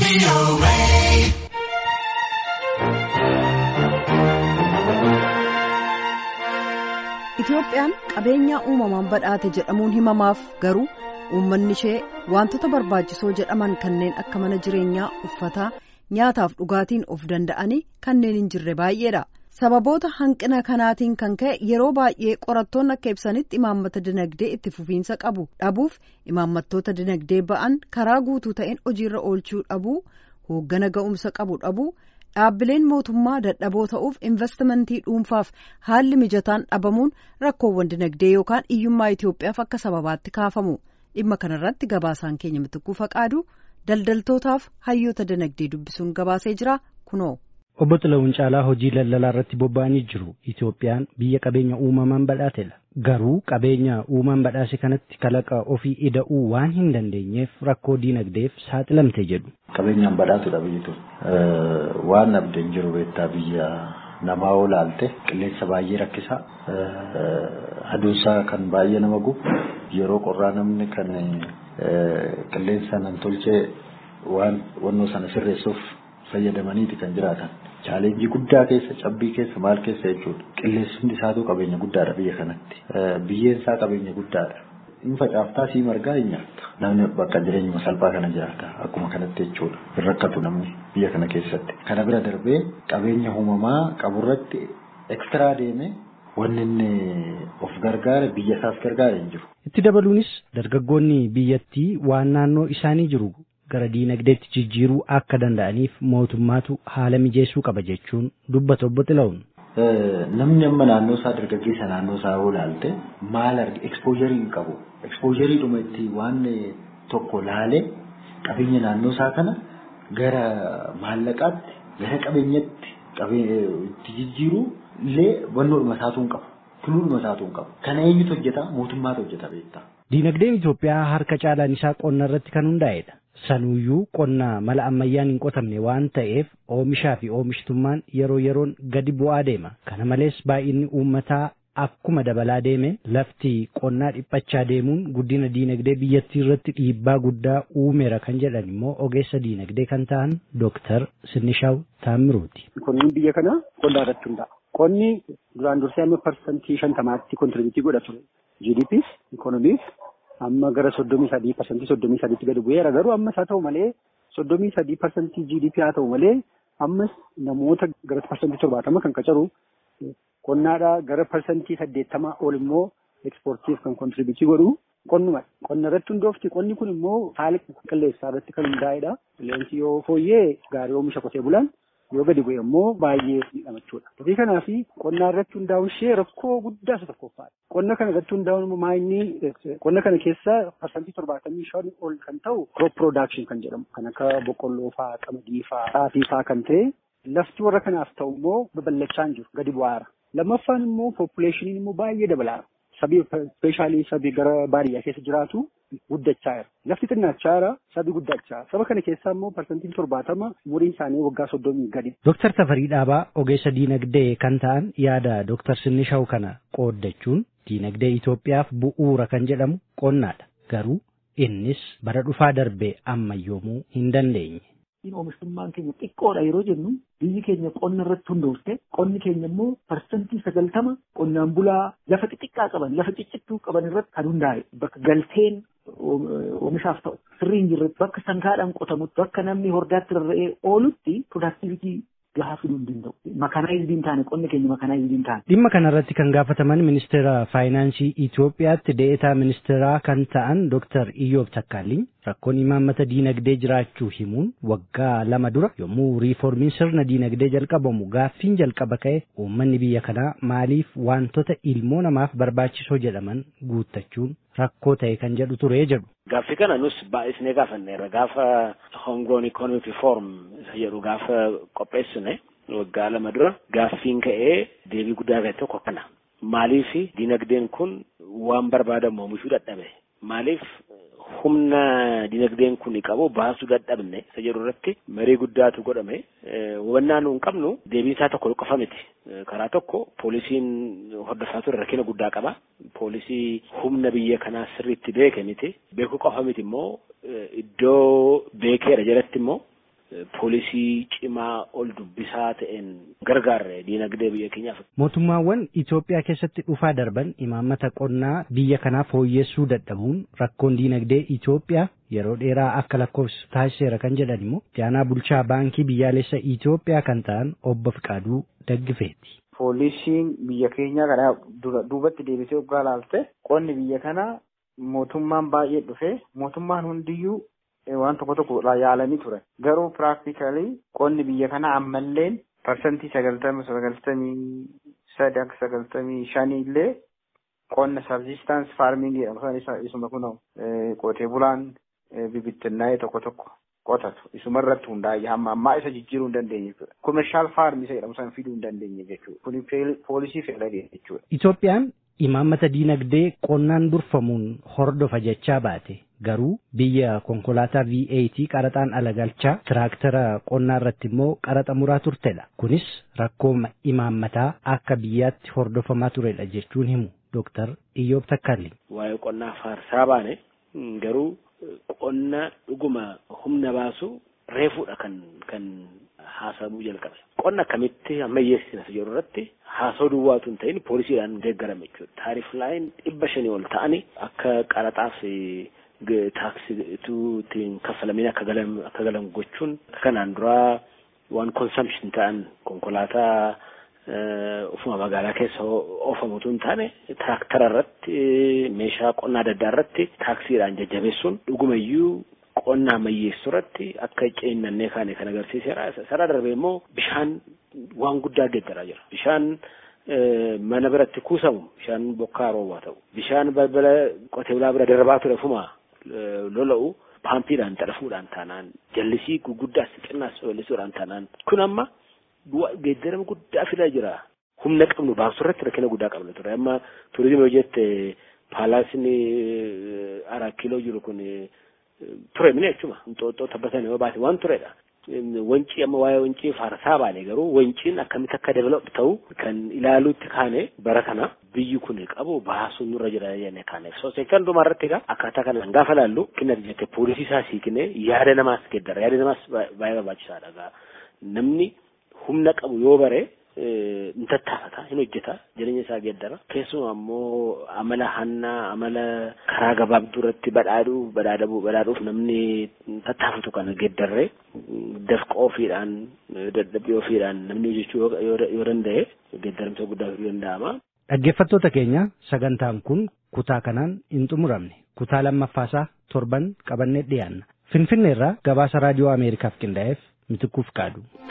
Itoophiyaan qabeenyaa uumamaan badhaate jedhamuun himamaaf garuu uummanni ishee wantoota barbaachisoo jedhaman kanneen akka mana jireenyaa uffataa nyaataaf dhugaatiin of danda'anii kanneen hin jirre baay'eedha. Sababoota hanqina kanaatiin kan ka'e yeroo baay'ee qorattoonni akka ibsanitti imaammata dinagdee itti fufiinsa qabu dhabuuf imaammattoota dinagdee ba'an karaa guutuu ta'een hojiirra oolchuu dhabuu hooggana ga'umsa qabu dhabuu. dhaabbileen mootummaa dadhaboo ta'uuf investimentii dhuunfaaf haalli mijataan dhabamuun rakkoowwan dinagdee yookaan hiyyummaa Itoophiyaaf akka sababaatti kaafamu dhimma kanarratti gabaasaan keenya mitikkuu faqaadu daldaltootaaf hayyoota dinagdee dubbisuun gabaasee jira kunoo. Obbo Xilawun Caalaa hojii daldalaa irratti bobba'anii jiru. Itoophiyaan biyya qabeenya uumamaan badhaatedha. Garuu qabeenya uumaan badhaase kanatti kalaqa ofii ida'uu waan hin dandeenyeef rakkoo diinagdeef saaxilamte jedhu. Qabeenyaan badhaatudha biyyi tun. Waan abdeen jiru beektaa biyya namaa olaalte qilleensa baay'ee rakkisaa aduunsaa kan baay'ee nama gubu yeroo qorraa namni kan qilleensa nan tolchee waan wannoo sana sirreessuuf fayyadamaniiti kan jiraatan. Chaalenjii guddaa keessa cabbii keessa maal keessa jechuudha. Qilleensumni isaatu qabeenya guddaadha biyya kanatti. Biyyeen isaa qabeenya guddaadha. Inni facaaftaa sii margaa hin nyaata. Namni bakka jireenyuma salphaa kana jiraata. Akkuma kanatti jechuudha. Hin rakkatu namni biyya kana keessatti. Kana bira darbee qabeenya uumamaa qaburratti ekstiraa deemee wanni inni of gargaare biyya isaas gargaare hin jiru. Itti dabaluunis dargaggoonni biyyattii waan naannoo isaanii jiru gara diinagdeetti jijjiiruu akka danda'aniif mootummaatu haala mijeessuu qaba jechuun dubbata obbo Xilawun. Namni amma naannoo isaa dargaggeessa naannoo isaa yoo ilaalte maal arge ekspoojjarii hin qabu. Ekspoojjarii dhuma itti waan tokko laalee qabeenya naannoo isaa kana gara maallaqaatti gara qabeenyatti itti jijjiiruu illee wannoodhuma isaatu hin qabu. Tuluudhuma isaatu hin qabu. Kana eenyutu hojjeta? Mootummaatu hojjeta beektaa. Diinagdeen Itoophiyaa harka caalaan isaa qonna irratti kan hundaa'edha. Sanuyyuu qonna mala ammayyaan hin qotamne waan ta'eef oomishaa fi oomishtummaan yeroo yeroon gadi bu'aa deema. Kana malees baay'inni uummataa akkuma dabalaa deeme lafti qonnaa dhiphachaa deemuun guddina diinagdee biyyattii irratti dhiibbaa guddaa uumeera kan jedhan immoo ogeessa diinagdee kan ta'an Dooktar Sinishaw Taamiruuti. Qonni biyya kana qonnaa irratti hundaa'a. Qonni duraan dursee amma parsantii shantamaatti kontirbiitii godha ture. GDPs, ikoonomiis amma gara soddomii sadii parsantii soddomii sadiitti gadi bu'eera garuu ammas haa ta'u malee soddomii sadii parsantii GDP haa ta'u malee ammas namoota gara parsantii torbaatama kan qacaru qonnaadhaa gara parsantii saddeettamaa ol immoo ekspoortiif kan kontribiitii godhu qonnuma qonna irratti hundoofti qonni kun immoo haala qilleensaa irratti kan hundaa'edha qilleensi yoo fooyyee gaarii oomisha qotee bulaan yoo gadi bu'e immoo baay'ee miidhama jechuudha. Gatii kanaaf qonnaa irratti hundaa'uun ishee rakkoo guddaa isa tokkoffaadha. Qonna kana irratti hundaa'uun immoo maayinni qonna kana keessa parsantii torbaatamii shan ol kan ta'u crop production kan jedhamu kan akka boqqolloo fa'aa, qamadii fa'aa, xaafii fa'aa kan ta'e lafti warra kanaaf ta'u immoo babal'achaa hin jiru gadi bu'aara. Lammaffaan immoo poppileeshiniin immoo baay'ee dabalaara. Sabii ispeeshaalii sabii gara baadiyyaa keessa jiraatu guddachaa jira. Lafti xinnachaa jira, sabii guddachaa. Saba kana keessaa immoo parsantiin torbaatama umuriin isaanii waggaa soddomii gadi. Dooktar Tafarii Dhaabaa ogeessa diinagdee kan ta'an yaada Dooktar Sinishaw kana qooddachuun diinagdee Itoophiyaaf bu'uura kan jedhamu qonnaadha. Garuu innis bara dhufaa darbee ammayyoomuu hin dandeenye. Oomishtummaan keenya xiqqoodha yeroo jennu biyyi keenya qonna irratti hundoofte qonni keenya immoo parsantii sagaltama qonnaan bulaa lafa xixiqqaa qaban lafa ciccittuu qaban irratti kan hundaa'e bakka galteen oomishaaf ta'u sirrii hin jirretti bakka sangaadhaan qotamutti bakka namni hordaatti rarra'ee oolutti piroodaaktivitii gahaa fiduu hin danda'u. Makanaayizii hin taane qonni keenya makanaayizii hin taane. Dhimma kanarratti kan gaafataman ministeera faayinaansii Itoophiyaatti deetaa ministeeraa kan ta'an Dooktar Iyyoob Takkaalliin rakkoon imaammata diinagdee jiraachuu himuun waggaa lama dura yommuu riiformiin sirna diinagdee jalqabamu gaaffiin jalqaba ka'e uummanni biyya kanaa maaliif wantoota ilmoo namaaf barbaachisoo jedhaman guuttachuun rakkoo ta'e kan jedhu ture jedhu. Gaaffii kana nus baay'isnee gaafanneerra gaafa hongoon ikonomik riiform jedhu gaafa qopheessine waggaa lama dura gaaffiin ka'ee deebii guddaa ta'e tokko kana. Maaliif diinagdeen kun waan barbaadamu oomishuu dadhabe? Maaliif humna dinagdeen kun qabu baasuu dadhabne isa jedhu irratti marii guddaatu godhame hubannaa nu hin qabnu deebiin isaa tokko qofa miti karaa tokko poolisiin hordofaa ture rakkina guddaa qaba poolisii humna biyya kanaa sirriitti beeke miti beekuu qofa miti immoo iddoo beekeera jalatti immoo poolisii cimaa ol dubbisaa ta'een gargaarre diinagdee biyya keenyaaf. Mootummaawwan Itoophiyaa keessatti dhufaa darban imaammata qonnaa biyya kanaa fooyyessuu dadhabuun rakkoon diinagdee Itoophiyaa yeroo dheeraa akka lakkoofsu taasiseera kan jedhan immoo jaanaa bulchaa baankii biyyaalessa Itoophiyaa kan ta'an obbo Fiqaaduu Daggifeeti. Poolisiin biyya keenya kana duubatti deebisee waggaa laalte qonni biyya kana mootummaan baay'ee dhufe mootummaan hundiyyuu waan tokko tokko yaalanii ture. Garuu piraaktikalii qonni biyya kana ammallee parsantii sagaltamii sagaltamii sadi akka sagaltamii shanii illee qonna sabsistans faarmingii jedhamu isuma kun qotee bulaan bibittinnaa'ee tokko tokko qotatu isuma irratti hundaa'e hamma ammaa isa jijjiiruu hin dandeenye jechuudha. Komershaal faarmii isa jedhamu sana fiduu hin dandeenye jechuudha. Kuni poolisii fedhadhe jechuudha. Itoophiyaan imaammata diinagdee qonnaan durfamuun hordofa jechaa baate garuu biyya konkolaataa V8 qaraxaan ala galchaa tiraaktara qonnaa irratti immoo qaraxa muraa turtedha. Kunis rakkoo imaammataa akka biyyaatti hordofamaa turedha jechuun himu Dooktar Iyyoob Takkalli. Waa'ee qonnaa faarsaa baane garuu qonna dhuguma humna baasu reefuudha kan kan haasa'amuu jalqabe. Qonna akkamitti ammayyeessina jedhu irratti haasa'uu duwwaatu hin ta'in poolisiidhaan deeggarame jechuudha. Taarif laayin dhibba shanii ol ta'ani akka qaraxaaf taaksiitu ittiin kaffalamin akka galan akka galan gochuun kanaan duraa waan konsamshin ta'an konkolaataa ufuma magaalaa keessa oofamutu hin taane tiraaktara irratti meeshaa qonnaa adda addaa irratti taaksiidhaan jajjabeessuun dhugumayyuu qonna ammayyeessuu irratti akka ceennannee kaane kan agarsiiseera. Sana darbee immoo bishaan waan guddaa geeddaraa jira. Bishaan mana biratti kuusamu bishaan bokkaa roobaa ta'u. Bishaan balbala qotee bulaa bira darbaa ture fuma lola'u paampiidhaan xadhafuudhaan taanaan jallisii guguddaas xinnaas ballisuudhaan taanaan kun amma geeddarama guddaa fidaa jira. Humna qabnu baasuu irratti rakkina guddaa qabna ture. Amma turizimii yoo jette paalaasni araa kiiloo jiru kun ture mini jechuma xooxxoo tabbatan yoo baate waan turedha. Wancii amma waa'ee wancii faarsaa baane garuu wanciin akkamitti akka develop ta'u kan ilaaluutti kaane bara kana biyyi kun qabu baasuu nurra jira jennee kaaneef. So seekan dhuma irratti egaa akkaataa kanaan gaafa laallu kinna jette poolisii isaa siiknee yaada namaas geeddara yaada namaas baay'ee barbaachisaadha. Namni humna qabu yoo bare hin tattaafata hin hojjeta jireenya isaa geeddara keessumaa immoo amala hannaa amala karaa gabaabduu irratti badhaadhuu badhaadhabuu badhaadhuuf namni tattaafatu kana geeddarree dafqa ofiidhaan dadhabbii ofiidhaan namni hojjechuu yoo danda'e geeddaramsa guddaa fiduu danda'ama. Dhaggeeffattoota keenya sagantaan kun kutaa kanaan hin xumuramne kutaa lammaffaasaa torban qabannee dhiyaanna. Finfinneerraa gabaasa raadiyoo Ameerikaaf qindaa'eef mitikkuuf kaadu.